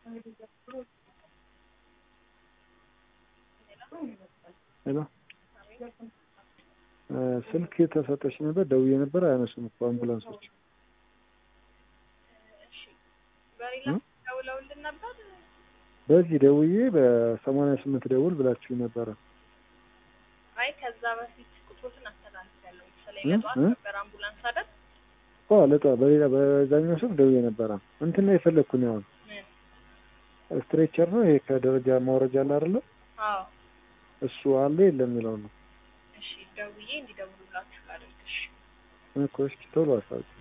ሄሎ ስልክ ተሰጠች ነበር፣ ደውዬ ነበር፣ አያነሱም እኮ አምቡላንሶች። እሺ በሌላ ደውለውልን ነበር። በዚህ ደውዬ በሰማንያ ስምንት ደውል ብላችሁ ነበረ። አይ ከዛ በፊት ቁጥሮትን አስተላልፌያለሁ። መሰለኝ እ? ለጠዋት እ? ነበር አምቡላንስ አይደል? ኦ ለጧ በሌላ በዛኛው ስልክ ደውዬ ነበረ። እንትን ነው የፈለግኩ ነው አሁን ምን? ስትሬቸር ነው ይሄ ከደረጃ ማውረጃ አለ አይደለ? አዎ እሱ አለ የለም የሚለው ነው እሺ ደውዬ እንዲደውሉላችሁ ላደርግ። እሺ እኮ። እስኪ ቶሎ አሳውቂ።